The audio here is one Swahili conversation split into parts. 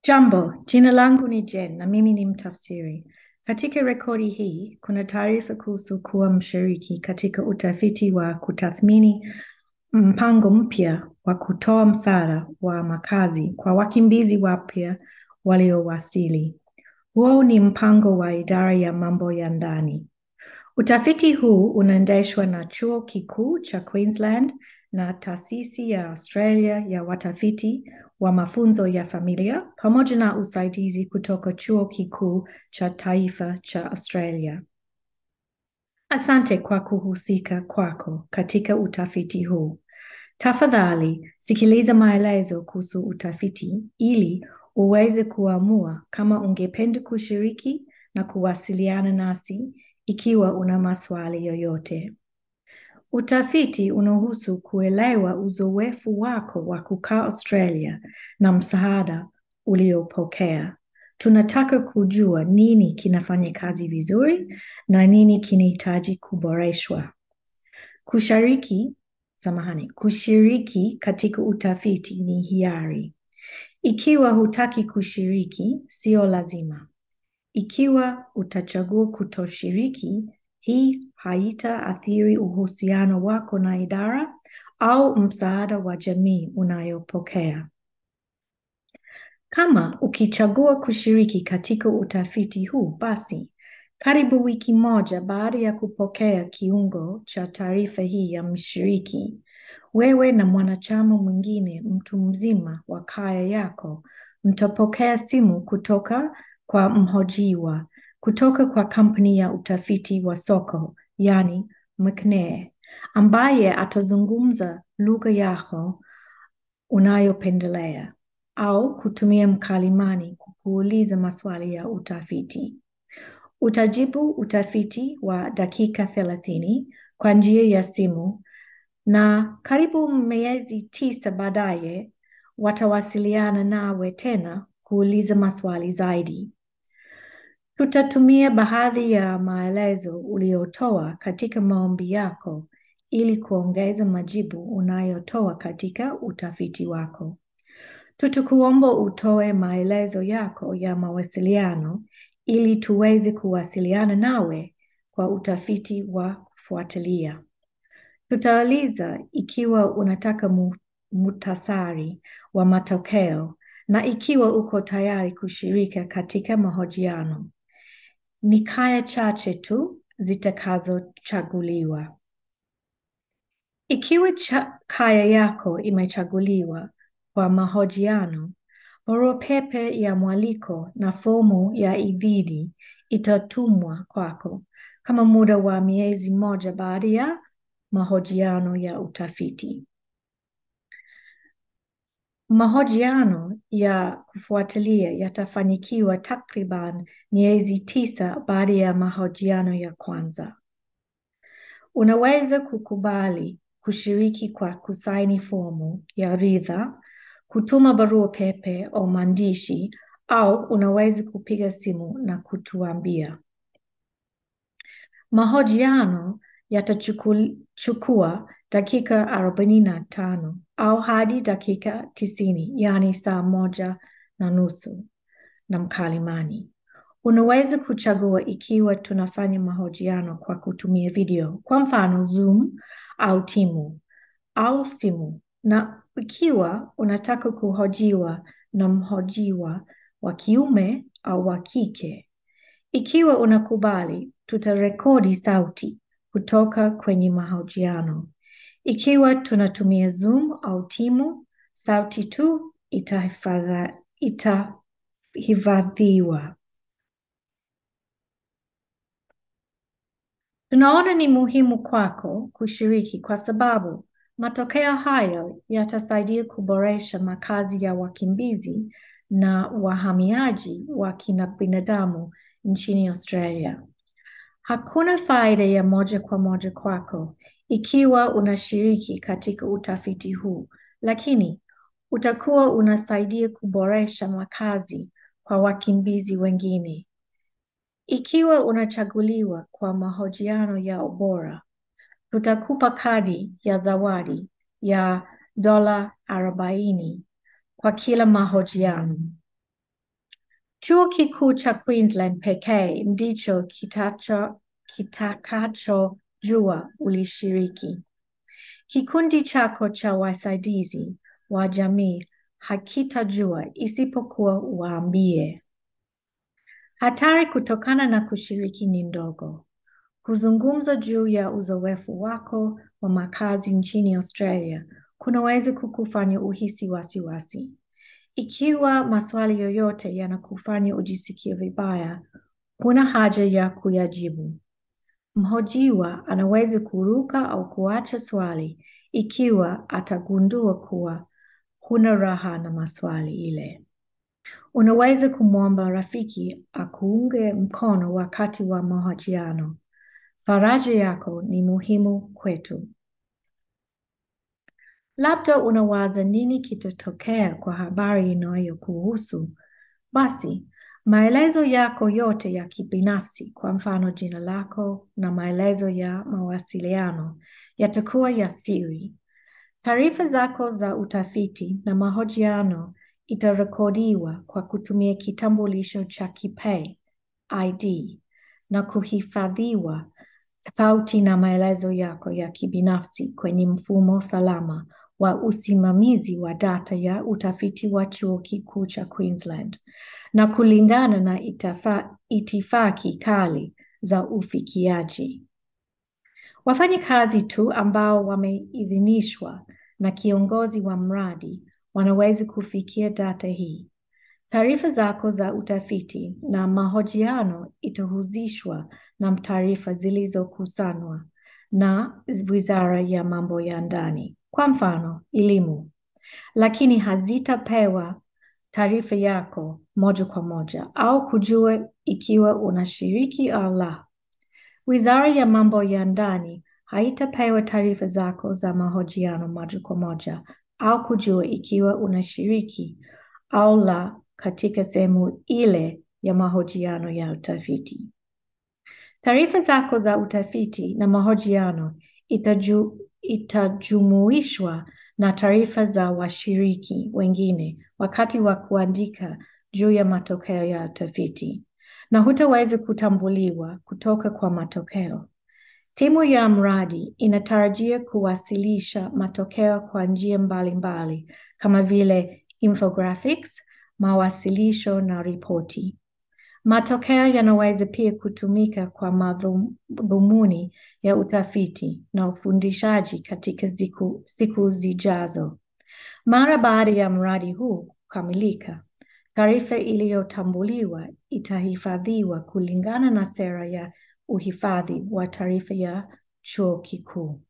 Jambo, jina langu ni Jen na mimi ni mtafsiri. Katika rekodi hii kuna taarifa kuhusu kuwa mshiriki katika utafiti wa kutathmini mpango mpya wa kutoa msaada wa makazi kwa wakimbizi wapya waliowasili. Huo ni mpango wa idara ya mambo ya ndani. Utafiti huu unaendeshwa na chuo kikuu cha Queensland na taasisi ya Australia ya watafiti wa mafunzo ya familia pamoja na usaidizi kutoka chuo kikuu cha taifa cha Australia. Asante kwa kuhusika kwako katika utafiti huu. Tafadhali sikiliza maelezo kuhusu utafiti ili uweze kuamua kama ungependa kushiriki na kuwasiliana nasi ikiwa una maswali yoyote. Utafiti unahusu kuelewa uzoefu wako wa kukaa Australia na msaada uliopokea. Tunataka kujua nini kinafanya kazi vizuri na nini kinahitaji kuboreshwa. Kushiriki, samahani, kushiriki katika utafiti ni hiari. Ikiwa hutaki kushiriki, sio lazima. Ikiwa utachagua kutoshiriki, hii haitaathiri uhusiano wako na idara au msaada wa jamii unayopokea. Kama ukichagua kushiriki katika utafiti huu, basi karibu wiki moja baada ya kupokea kiungo cha taarifa hii ya mshiriki, wewe na mwanachama mwingine mtu mzima wa kaya yako mtapokea simu kutoka kwa mhojiwa kutoka kwa kampuni ya utafiti wa soko, yani McNair, ambaye atazungumza lugha yako unayopendelea au kutumia mkalimani kuuliza maswali ya utafiti. Utajibu utafiti wa dakika thelathini kwa njia ya simu na karibu miezi tisa baadaye watawasiliana nawe tena kuuliza maswali zaidi. Tutatumia baadhi ya maelezo uliotoa katika maombi yako ili kuongeza majibu unayotoa katika utafiti wako. Tutakuomba utoe maelezo yako ya mawasiliano ili tuweze kuwasiliana nawe kwa utafiti wa kufuatilia. Tutauliza ikiwa unataka muhtasari wa matokeo na ikiwa uko tayari kushirika katika mahojiano. Ni kaya chache tu zitakazochaguliwa. Ikiwa cha kaya yako imechaguliwa kwa mahojiano, barua pepe ya mwaliko na fomu ya idhini itatumwa kwako kama muda wa miezi moja baada ya mahojiano ya utafiti. Mahojiano ya kufuatilia yatafanyikiwa takriban miezi tisa baada ya mahojiano ya kwanza. Unaweza kukubali kushiriki kwa kusaini fomu ya ridha, kutuma barua pepe au maandishi, au unaweza kupiga simu na kutuambia. Mahojiano yatachukua dakika arobaini na tano au hadi dakika tisini, yaani saa moja na nusu na mkalimani. Unaweza kuchagua ikiwa tunafanya mahojiano kwa kutumia video, kwa mfano Zoom au Timu au simu, na ikiwa unataka kuhojiwa na mhojiwa wa kiume au wa kike. Ikiwa unakubali, tutarekodi sauti kutoka kwenye mahojiano. Ikiwa tunatumia Zoom au Timu, sauti tu itahifadhiwa. Tunaona ni muhimu kwako kushiriki kwa sababu matokeo hayo yatasaidia kuboresha makazi ya wakimbizi na wahamiaji wa kibinadamu nchini Australia. Hakuna faida ya moja kwa moja kwako ikiwa unashiriki katika utafiti huu, lakini utakuwa unasaidia kuboresha makazi kwa wakimbizi wengine. Ikiwa unachaguliwa kwa mahojiano ya ubora, tutakupa kadi ya zawadi ya dola arobaini kwa kila mahojiano. Chuo Kikuu cha Queensland pekee ndicho kitacho kitakachojua ulishiriki. Kikundi chako cha wasaidizi wa jamii hakitajua isipokuwa waambie. Hatari kutokana na kushiriki ni ndogo. Kuzungumza juu ya uzoefu wako wa makazi nchini Australia kunaweza kukufanya uhisi wasiwasi. Ikiwa maswali yoyote yanakufanya ujisikie vibaya, huna haja ya kuyajibu. Mhojiwa anaweza kuruka au kuacha swali ikiwa atagundua kuwa huna raha na maswali ile. Unaweza kumwomba rafiki akuunge mkono wakati wa mahojiano. Faraja yako ni muhimu kwetu. Labda unawaza nini kitatokea kwa habari inayokuhusu. Basi, maelezo yako yote ya kibinafsi, kwa mfano jina lako na maelezo ya mawasiliano, yatakuwa ya siri. Taarifa zako za utafiti na mahojiano itarekodiwa kwa kutumia kitambulisho cha kipee ID na kuhifadhiwa tofauti na maelezo yako ya kibinafsi kwenye mfumo salama wa usimamizi wa data ya utafiti wa chuo kikuu cha Queensland na kulingana na itafa, itifaki kali za ufikiaji. Wafanyakazi tu ambao wameidhinishwa na kiongozi wa mradi wanaweza kufikia data hii. Taarifa zako za utafiti na mahojiano itahusishwa na taarifa zilizokusanywa na Wizara ya Mambo ya Ndani, kwa mfano elimu, lakini hazitapewa taarifa yako moja kwa moja au kujua ikiwa unashiriki au la. Wizara ya Mambo ya Ndani haitapewa taarifa zako za mahojiano moja kwa moja au kujua ikiwa unashiriki au la katika sehemu ile ya mahojiano ya utafiti. Taarifa zako za utafiti na mahojiano itaju, itajumuishwa na taarifa za washiriki wengine wakati wa kuandika juu ya matokeo ya utafiti na hutaweza kutambuliwa kutoka kwa matokeo. Timu ya mradi inatarajia kuwasilisha matokeo kwa njia mbalimbali kama vile infographics, mawasilisho na ripoti. Matokeo yanaweza pia kutumika kwa madhumuni ya utafiti na ufundishaji katika siku, siku zijazo. Mara baada ya mradi huu kukamilika, taarifa iliyotambuliwa itahifadhiwa kulingana na sera ya uhifadhi wa taarifa ya chuo kikuu.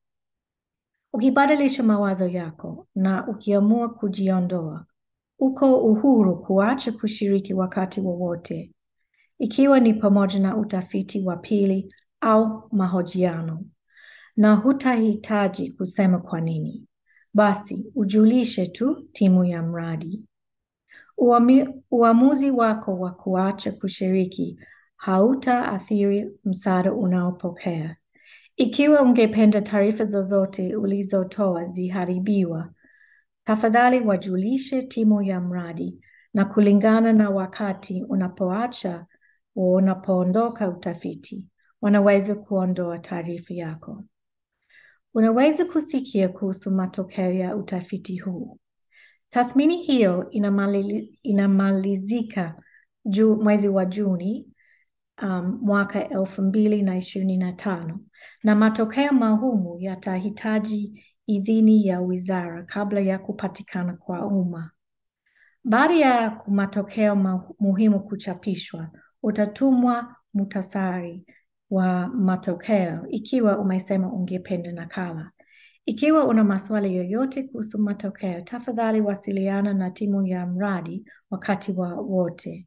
Ukibadilisha mawazo yako na ukiamua kujiondoa, uko uhuru kuacha kushiriki wakati wowote, ikiwa ni pamoja na utafiti wa pili au mahojiano, na hutahitaji kusema kwa nini. Basi ujulishe tu timu ya mradi. Uami, uamuzi wako wa kuacha kushiriki hautaathiri msaada unaopokea. Ikiwa ungependa taarifa zozote ulizotoa ziharibiwa, tafadhali wajulishe timu ya mradi na kulingana na wakati unapoacha unapoondoka utafiti, wanaweza kuondoa taarifa yako. Unaweza kusikia kuhusu matokeo ya utafiti huu. Tathmini hiyo inamali, inamalizika ju, mwezi wa Juni um, mwaka elfu mbili na ishirini na tano na matokeo mahumu yatahitaji idhini ya wizara kabla ya kupatikana kwa umma. Baada ya matokeo muhimu kuchapishwa, utatumwa mutasari wa matokeo ikiwa umesema ungependa nakala. Ikiwa una maswali yoyote kuhusu matokeo, tafadhali wasiliana na timu ya mradi wakati wa wote.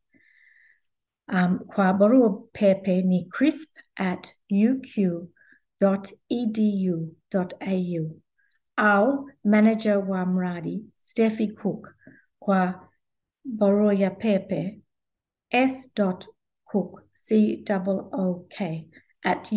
Um, kwa barua pepe ni crisp at uq.edu.au au manager wa mradi Steffi Cook kwa barua ya pepe s.cook c-o-o-k at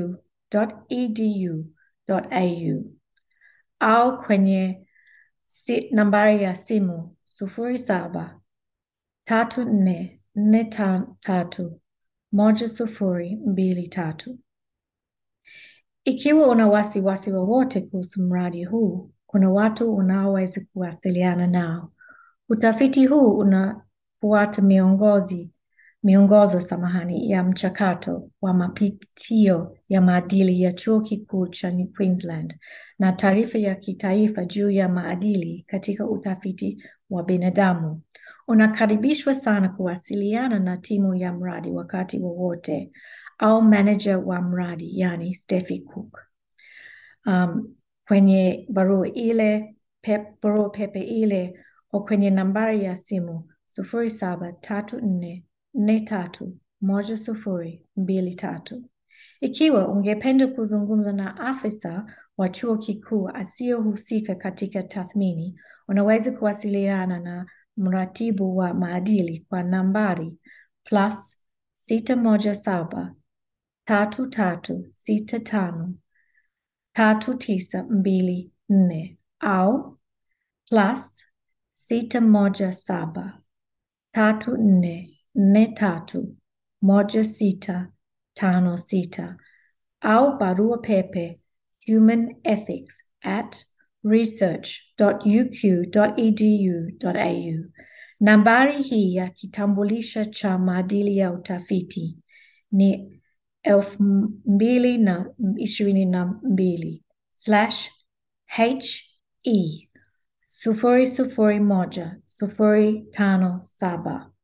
uq.edu.au au kwenye si, nambari ya simu sufuri saba tatu nne nne ta- tatu moja sufuri mbili tatu. Ikiwa una wasiwasi wowote kuhusu mradi huu, kuna watu unaoweza kuwasiliana nao. Utafiti huu unafuata miongozi miongozo samahani ya mchakato wa mapitio ya maadili ya Chuo Kikuu cha Queensland na taarifa ya kitaifa juu ya maadili katika utafiti wa binadamu. Unakaribishwa sana kuwasiliana na timu ya mradi wakati wowote au manager wa mradi, yani Steffi Cook. Um, kwenye barua ile pep, barua pepe ile au kwenye nambari ya simu sufuri saba tatu nne nne tatu moja sufuri mbili tatu. Ikiwa ungependa kuzungumza na afisa wa chuo kikuu asiyohusika katika tathmini, unaweza kuwasiliana na mratibu wa maadili kwa nambari plus sita moja saba tatu tatu sita tano tatu tisa mbili nne au plus sita moja saba tatu nne nne tatu moja sita tano sita au barua pepe humanethics at research.uq.edu.au. Nambari hii ya kitambulisho cha maadili ya utafiti ni elfu mbili na ishirini na mbili slash he sufuri sufuri moja sufuri tano saba.